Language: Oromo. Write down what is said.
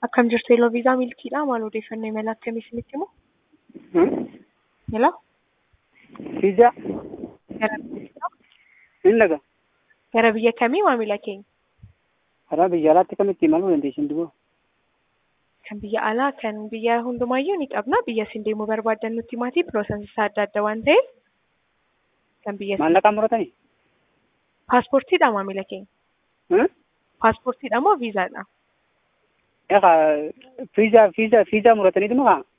Akkam jirtu Eloo Viizaa Milkiidha. Maal odeeffannoo imala akkamii isinitti himu? Hello? Fiizaa Gara biyya hin dhaga. gara biyya kamii maamila keenya? Karaa biyya alaatti kamitti imaluu dandeessin duboo? Kan biyya alaa kan biyya hundumaayyuu ni qabna. Biyya isin deemuu barbaaddan nutti himaatii piroosesii isaa adda adda waan ta'eef kan biyya isin Maallaqaan muratanii? paaspoortiidha maamila keenya. Paaspoortiidha moo viizaadha? Egaa fiizaa fiizaa fiizaa murataniitu maa?